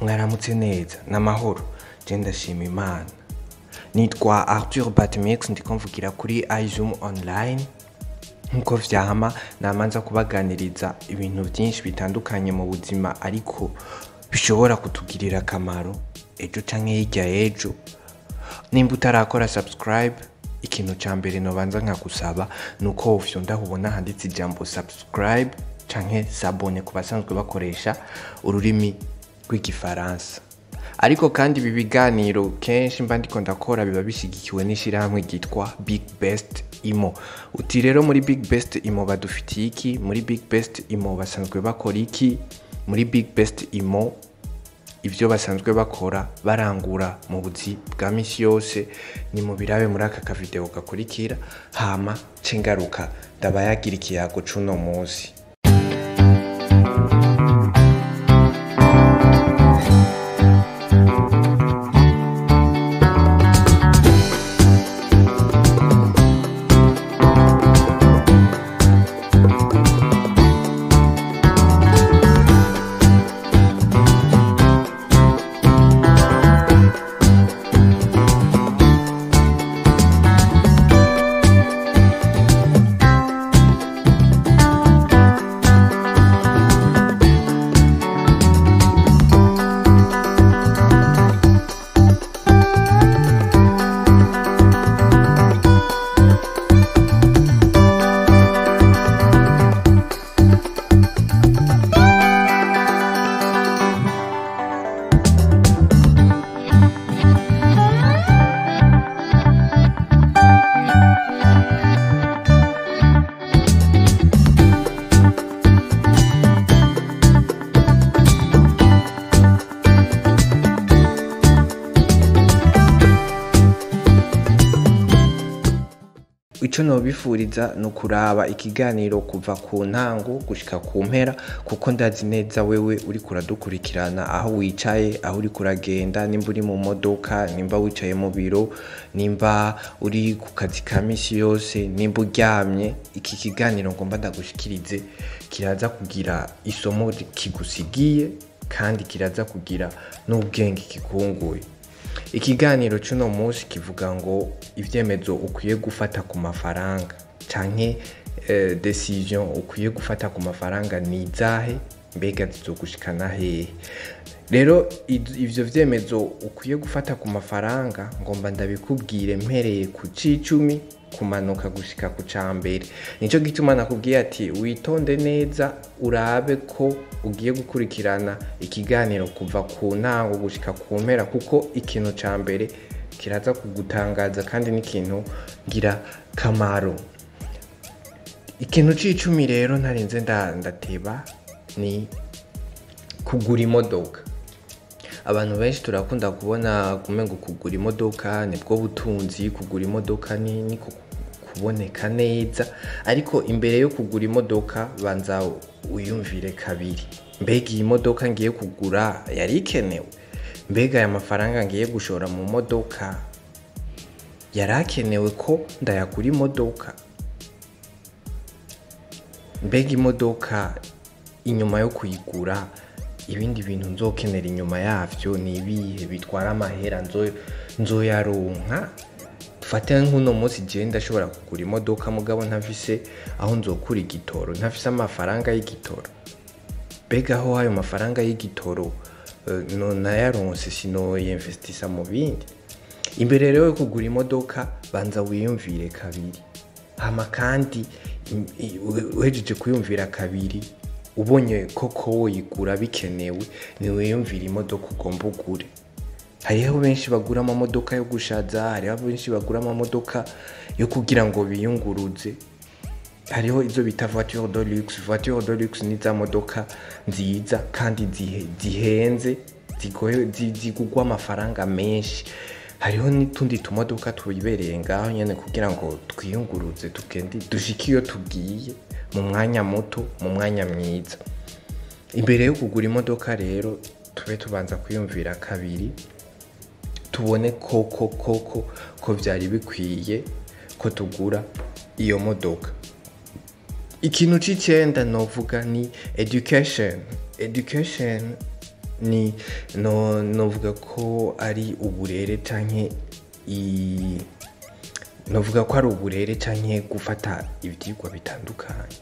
mwaramutse neza n'amahoro je ndashima imana nitwa arthur batmix ndiko mvugira kuri izoom online nk'uko vyama namanza kubaganiriza ibintu vyinshi bitandukanye mu buzima ariko bishobora kutugirira akamaro ejo canke hirya y'ejo nimba utarakora subscribe ikintu ca mbere nobanza nkagusaba ni uko wofyonda ubona handitse ijambo subscribe canke sabone ku basanzwe bakoresha ururimi rw'igifaransa ariko kandi ibi biganiro kenshi mba ndiko ndakora biba bishigikiwe n'ishirahamwe ryitwa big best imo uti rero muri big best imo badufitiye iki muri big best imo basanzwe bakora iki muri big best imo ibyo basanzwe bakora barangura mu buzi bwa misi yose ni mu birabe muri aka kavideo gakurikira hama cengaruka ndabayagira ikiyago c'uno munsi ico nobifuriza ni ukuraba ikiganiro kuva ku ntango gushika ku mpera kuko ndazi neza wewe uriko uradukurikirana aho wicaye aho uriko uragenda nimba uri mu modoka nimba wicaye mu biro nimba uri ku kazi ka misi yose nimba uryamye iki kiganiro ngomba ndagushikirize kiraza kugira isomo kigusigiye kandi kiraza kugira n'ubwenge kikunguye ikiganiro cy'uno munsi kivuga ngo ibyemezo ukwiye gufata ku mafaranga canke eh, decision ukwiye gufata ku mafaranga ni izahe mbega zizogushikana hehe rero id- ivyo vyemezo ukwiye gufata ku mafaranga ngomba ndabikubwire mpereye ku c'icumi kumanuka gushika ku ca mbere nico gituma nakubwiye ati witonde neza urabe ko ugiye gukurikirana ikiganiro kuva ku ntango gushika ku mpera kuko ikintu ca mbere kiraza kugutangaza kandi n'ikintu ngira kamaro ikintu c'icumi rero ntarinze nda- ndateba ni kugura imodoka abantu benshi turakunda kubona kumengo kugura imodoka nibwo butunzi kugura imodoka ni ni ku- kuboneka neza ariko imbere yo kugura imodoka banza wiyumvire kabiri mbega iyi modoka ngiye kugura yari ikenewe mbega aya mafaranga ngiye gushora mu modoka yari akenewe ko ndayagura imodoka mbega imodoka inyuma yo kuyigura ibindi bintu nzokenera inyuma yavyo ni ibihe bitwara amahera nzo- nzoyaronka dufate nk'uno munsi jewe ndashobora kugura imodoka mugabo ntafise aho nzokura igitoro ntafise amafaranga y'igitoro mbega aho ayo mafaranga y'igitoro eh, no nayaronse sinoyinvestisa mu bindi imbere rero yo kugura imodoka banza wiyumvire kabiri hama kandi im- i- u- uhejeje kuyumvira kabiri ubonye koko woyigura bikenewe niwiyumvira imodoka ugomba ugure hariho benshi bagura amamodoka yo gushaza hariho benshi bagura amamodoka yo kugira ngo biyunguruze hariho izo bita voiture de luxe voiture de luxe ni za modoka nziza kandi zihe- zihenze zigoye- zi- zigugwa amafaranga menshi hariho n'utundi tumodoka twibereye ngaho nyene kugira ngo twiyunguruze tugende dushike iyo tugiye mu mwanya muto mu mwanya mwiza imbere yo kugura imodoka rero tube tubanza kwiyumvira kabiri tubone koko koko ko byari bikwiye ko tugura iyo modoka ikintu cy'icyenda novuga ni education education ni no novuga ko ari uburere canke i novuga ko ari uburere canke gufata ivyigwa bitandukanye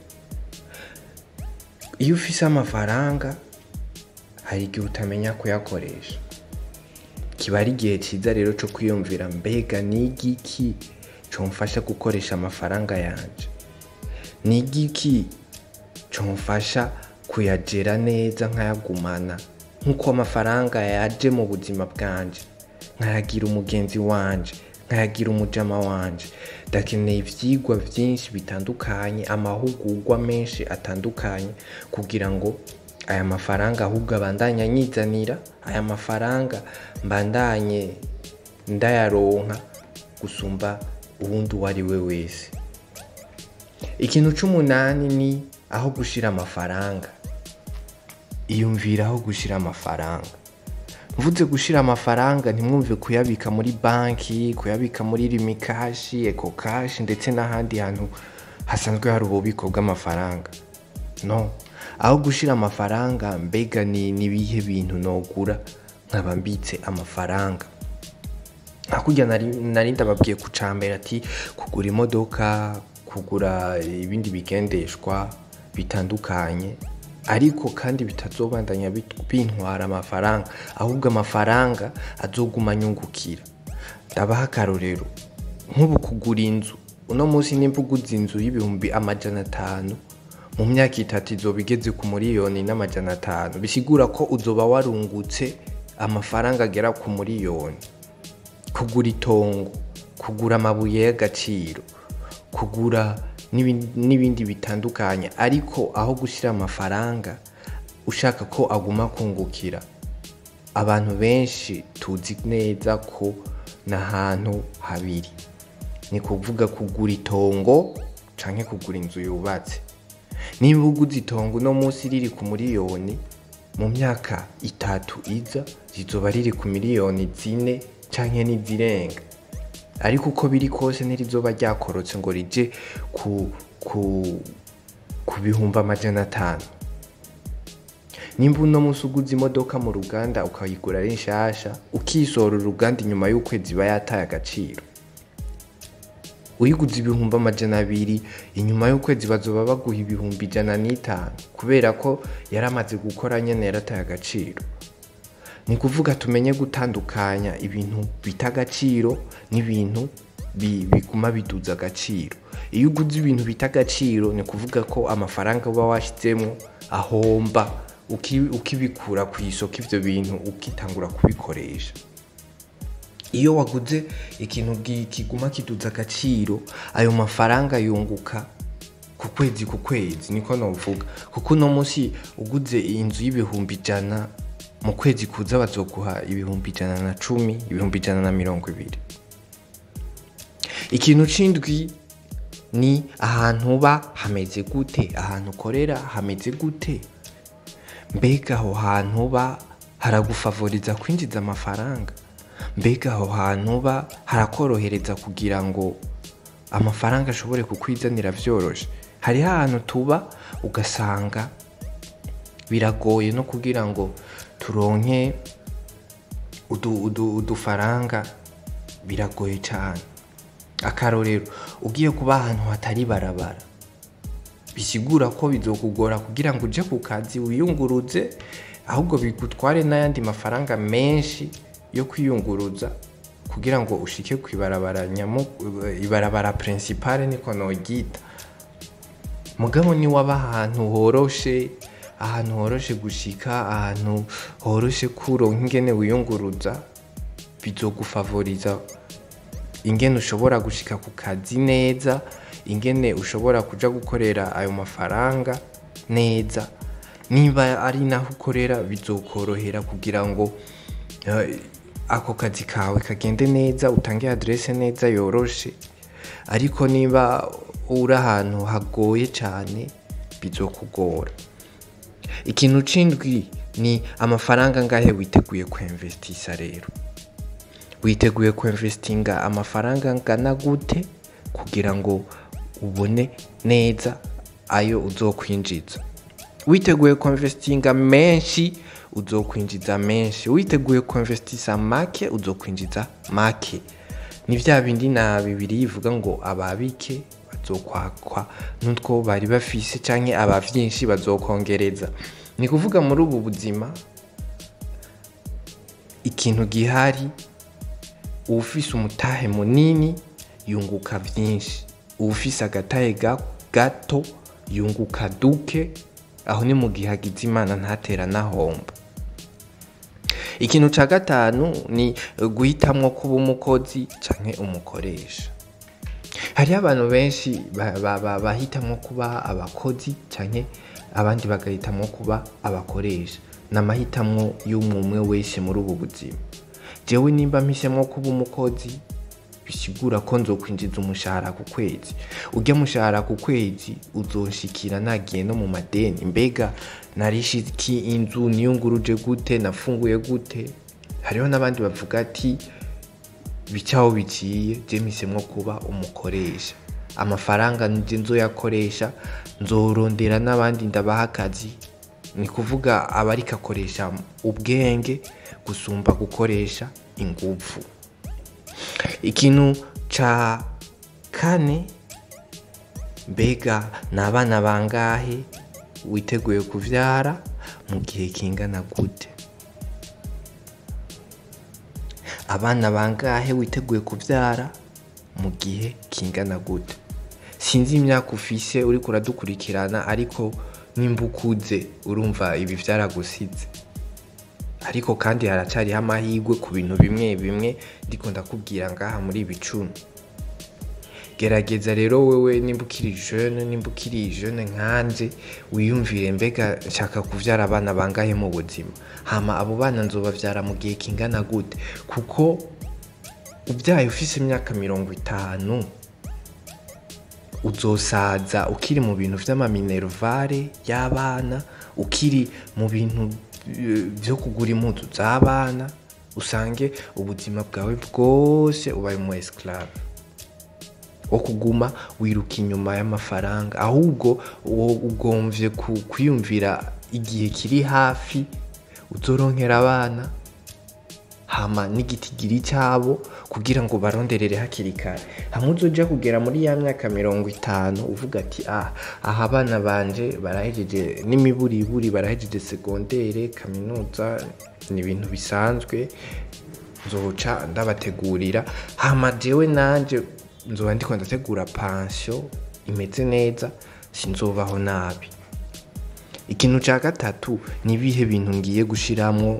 iyo ufise amafaranga hari igihe utamenya kuyakoresha kiba ari igihe ciza rero co kwiyumvira mbega ni igiki comfasha gukoresha amafaranga yanje ni igiki comfasha kuyagera neza nkayagumana nk'uko amafaranga yaje mu buzima bwanje nkayagira umugenzi wanje nkayagira umujama wanje ndakeneye ivyigwa vyinshi bitandukanye amahugurwa menshi atandukanye kugira ngo aya mafaranga ahubwo abandanye anyizanira aya mafaranga mbandanye ndayaronka gusumba uwundi uwo ari we wese ikintu c'umunani ni aho gushira amafaranga iyumvira aho gushira amafaranga mvuze gushira amafaranga ntimwumve kuyabika muri banki kuyabika muri rimikashi ekokashi ndetse n'ahandi hantu hasanzwe hari ububiko bw'amafaranga no aho gushira amafaranga mbega ni nibihe bintu nogura nkaba mbitse amafaranga hakurya nari nari ndababwiye ku cambere ati kugura imodoka kugura ibindi bigendeshwa bitandukanye ariko kandi bitazobandanya bit- bintwara amafaranga ahubwo amafaranga azoguma anyungukira ndabaha akarorero nk'ubu kugura inzu uno munsi nimba uguze inzu y'ibihumbi amajana atanu mu myaka itatu izoba igeze ku miliyoni n'amajana atanu bisigura ko uzoba warungutse amafaranga agera ku miliyoni kugura itongo kugura amabuye y'agaciro kugura n'ibindi n'ibindi bitandukanye ariko aho gushyira amafaranga ushaka ko aguma kungukira abantu benshi tuzi neza ko ni ahantu habiri ni kuvuga kugura itongo canke kugura inzu yubatse niba uguze itongo uno munsi riri ku miliyoni mu myaka itatu iza rizoba riri ku miliyoni zine canke n'izirenga ariko uko biri kose ntirizoba ryakorotse ngo rije ku, ku, ku bihumbi amajana atanu nimba uno munsi uguze imodoka mu ruganda ukayigura ari nshasha ukisora uruganda inyuma y'ukwezi iba yataye agaciro uyiguze ibihumbi amajana abiri inyuma y'ukwezi bazoba baguha ibihumbi ijana n'itanu kubera ko yaramaze gukora nyene yarataye agaciro ni kuvuga tumenye gutandukanya ibintu bita agaciro n'ibintu bi- biguma biduza agaciro iyo uguze ibintu bita agaciro ni kuvuga ko amafaranga uba washyizemo ahomba uki- ukibikura ku isoko ivyo bintu ukitangura kubikoresha iyo waguze ikintu gi- kiguma kiduza agaciro ayo mafaranga yunguka ku kwezi ku kwezi niko novuga kuko uno munsi uguze inzu y'ibihumbi ijana mu kwezi kuza bazoguha ibihumbi ijana na cumi ibihumbi ijana na mirongo ibiri ikintu c'indwi ni ahantu uba hameze gute ahantu ukorera hameze gute mbega aho hantu uba haragufavoriza kwinjiza amafaranga mbega aho hantu uba harakorohereza kugira ngo amafaranga ashobore kukwizanira vyoroshe hariho ahantu tuba ugasanga biragoye no kugira ngo turonke udu- udu- udufaranga biragoye cyane akarorero ugiye kuba ahantu hatari barabara bisigura ko bizokugora kugira ngo uje ku kazi wiyunguruze ahubwo bigutware n'ayandi mafaranga menshi yo kwiyunguruza kugira ngo ushike ku ibarabara nyamu ibarabara principale niko noryita mugabo ni waba ahantu horoshe ahantu horoshe gushika ahantu horoshe kuronka ingene wiyunguruza bizogufavoriza ingene ushobora gushika ku kazi neza ingene ushobora kuja gukorera ayo mafaranga neza niba ari naho ukorera bizokorohera kugira ngo eh, ako kazi kawe kagende neza utange adresse neza yoroshe ariko niba uri ahantu hagoye cyane bizokugora ikintu c'indwi ni amafaranga ngahe witeguye kwinvestisa rero witeguye kwinvestinga amafaranga angana gute kugira ngo ubone neza ayo uzokwinjiza witeguye kwinvestinga menshi uzokwinjiza menshi witeguye kuinvestisa make uzokwinjiza make ni vya bindi na bibiri ivuga ngo ababike bazokwakwa n'utwo bari bafise canke aba vyinshi bazokongereza ni kuvuga muri ubu buzima ikintu gihari uwufise umutahe munini yunguka vyinshi uwufise agatahe ga- gato yunguka duke aho ni mu gihe agize imana ntatera nahomba ikintu ca gatanu ni guhitamwo kuba umukozi canke umukoresha hariho abantu benshi ba- ba- ba- bahitamwo kuba abakozi canke abandi bagahitamwo kuba abakoresha ni amahitamwo y'umwe wese muri ubu buzima jewe nimba mpisemwo kuba umukozi bisigura ko nzokwinjiza umushahara ku kwezi urya mushahara ku kwezi uzonshikira nagiye no mu madeni mbega narishiki inzu niyunguruje gute nafunguye gute hariho n'abandi bavuga ati bicaho biciye je mpisemwo kuba umukoresha amafaranga nje nzoyakoresha nzorondera n'abandi ndabaha akazi ni kuvuga abariko akoresha ubwenge gusumba gukoresha inguvu ikintu ca kane mbega ni abana bangahe witeguye kuvyara mu gihe kingana gute abana bangahe witeguye kuvyara mu gihe kingana gute sinzi imyaka ufise uriko uradukurikirana ariko nimba ukuze urumva ibi vyaragusize ariko kandi haracariho amahirwe ku bintu bimwe bimwe ndiko ndakubwira ngaha muri ibi cumi gerageza rero wewe nimba ukiri jeune nimba ukiri jeune nkanje wiyumvire mbega nshaka kuvyara abana bangahe mu buzima hama abo bana nzobavyara mu gihe kingana gute kuko ubyaye ufise imyaka mirongo itanu uzosaza ukiri mu bintu vy'amaminervare y'abana ukiri mu bintu eh, vyo kugura impuzu z'abana usange ubuzima bwawe bwose ubaye umu esclave wo kuguma wiruka inyuma y'amafaranga ahubwo wo ugomvye ku- kwiyumvira igihe kiri hafi uzoronkera abana hama n'igitigiri cyabo kugira ngo baronderere hakiri kare hamwe uzoja kugera muri ya myaka mirongo itanu uvuga ati ah aha abana banje barahejeje n'imiburiburi barahejeje segondere kaminuza ni ibintu bisanzwe nzoca ndabategurira hama jewe nanje nzoba ndiko ndategura pansiyo imeze neza sinzobaho nabi ikintu ca gatatu ni ibihe bintu ngiye gushiramwo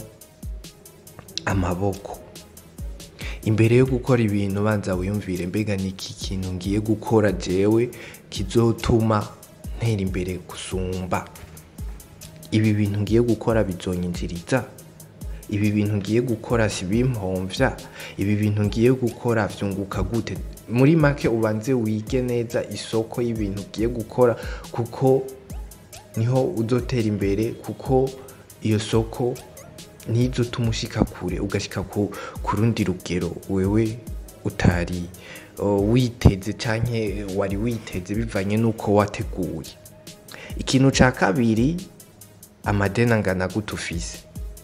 amaboko imbere yo gukora ibintu banza wiyumvire mbega ni iki kintu ngiye gukora jewe kizotuma ntera imbere gusumba ibi bintu ngiye gukora bizonyinjiriza ibi bintu ngiye gukora si bimpomvya ibi bintu ngiye gukora vyunguka gute muri make ubanze wige neza isoko y'ibintu ugiye gukora kuko niho uzotera imbere kuko iyo soko ntizotuma ushika kure ugashika ku, ku rundi rugero wewe utari uh, witeze canke wari witeze bivanye n'uko wateguye ikintu ca kabiri amadeni angana gute ufise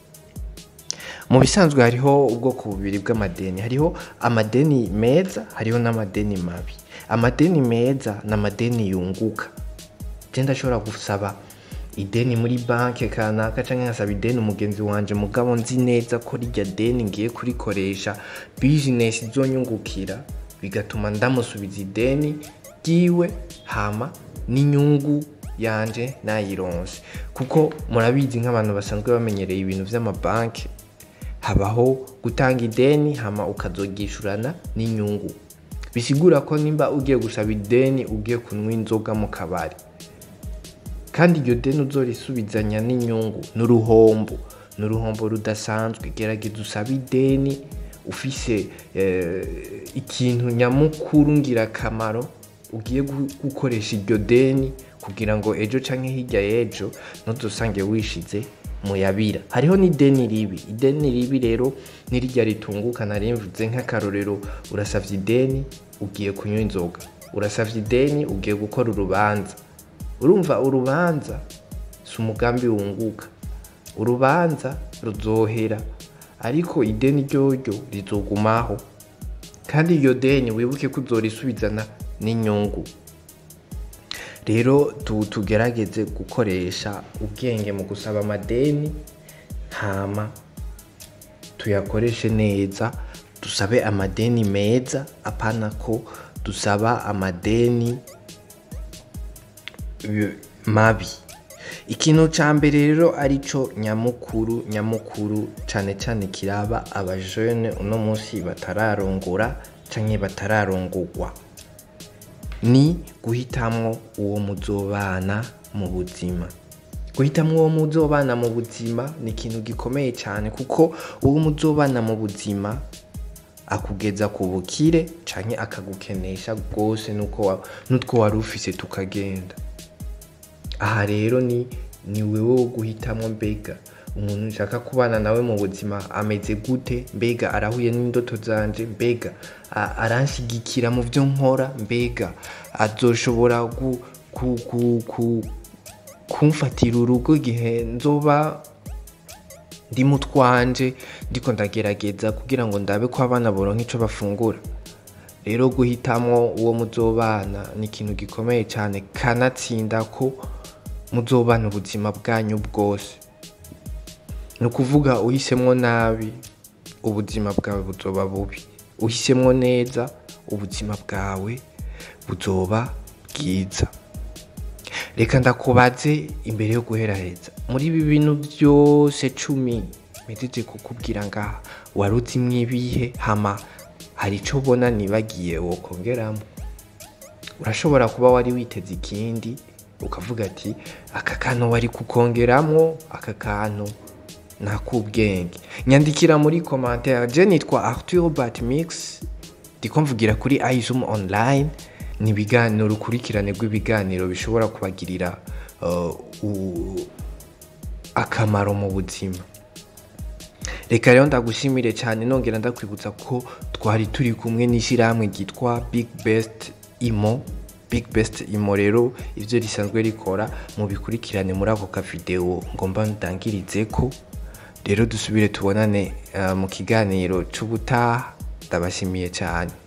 mu bisanzwe hariho ubwoko bubiri bw'amadeni hariho amadeni meza hariho n'amadeni mabi amadeni meza ni amadeni yunguka je ndashobora gusaba ideni muri banke kanaka canke nkasaba ideni umugenzi wanje mugabo nzi neza ko rirya deni ngiye kurikoresha bizinesi izonyungukira bigatuma ndamusubiza ideni ryiwe hama n'inyungu yanje nayironse kuko murabizi nk'abantu basanzwe bamenyereye ibintu vy'amabanki habaho gutanga ideni hama ukazogishurana n'inyungu bisigura ko nimba ugiye gusaba ideni ugiye kunywa inzoga mu kabari kandi iryo deni uzorisubizanya n'inyungu n'uruhombo n'uruhombo rudasanzwe gerageza usabe ideni ufise eh, ikintu nyamukuru ngirakamaro ugiye gu- gukoresha iryo deni kugira ngo ejo canke hirya y'ejo ntuzosange wishize muyabira hariho n'ideni ribi ideni ribi rero nirirya ritunguka narimvuze nk'akarorero urasavye ideni ugiye kunywa inzoga urasavye ideni ugiye gukora urubanza urumva urubanza si umugambi wunguka urubanza ruzohera ariko ideni ryoryo rizogumaho kandi iryo deni wibuke ko uzorisubizana n'inyungu rero tu- tugerageze gukoresha ubwenge mu gusaba amadeni hama tuyakoreshe neza dusabe amadeni meza apana ko dusaba amadeni bi- mabi ikintu ca mbere rero arico nyamukuru nyamukuru cane cane kiraba abajene uno munsi batararongora canke batararongorwa ni guhitamwo uwo muzobana mu buzima guhitamwo uwo muzobana mu buzima ni ikintu gikomeye cyane kuko uwo muzobana mu buzima akugeza ku bukire canke akagukenesha rwose nuko wa- n'utwo wari ufise tukagenda aha rero ni ni wewe wo guhitamwo mbega umuntu nshaka kubana nawe mu buzima ameze gute mbega arahuye n'indoto zanje mbega a- aranshigikira mu byo nkora mbega azoshobora gu, ku, ku, ku, kumfatira urugo igihe nzoba ndi mu twanje ndiko ndagerageza kugira ngo ndabe ko abana boronka ico bafungura rero guhitamwo uwo muzobana ni ikintu gikomeye cyane kanatsinda ko muzobana ubuzima bwanyu bwose ni ukuvuga uhisemwo nabi ubuzima bwawe buzoba bubi uhisemwo neza ubuzima bwawe buzoba bwiza reka ndakubaze imbere yo guheraheza muri ibi bintu byose cumi mpejeje kukubwira ngaha wari uzimwo ibihe hama hari ico ubona nibagiye wokongeramo urashobora kuba wari witeze ikindi ukavuga ati aka kantu wari kukongeramwo aka kantu nakubwenge nyandikira muri commentaire je nitwa Arthur Batmix ndiko mvugira kuri iZoom online ni ibiganiro urukurikirane rw'ibiganiro bishobora kubagirira uh, u- akamaro mu buzima reka rero ndagushimire cyane nongera ndakwibutsa ko twari turi kumwe n'ishyirahamwe ryitwa big best imo big best imo rero ibyo risanzwe rikora mu bikurikirane muri ako kavidewo ngomba ndangirize ko rero dusubire tubonane uh, mu kiganiro cy'ubutaha ndabashimiye cyane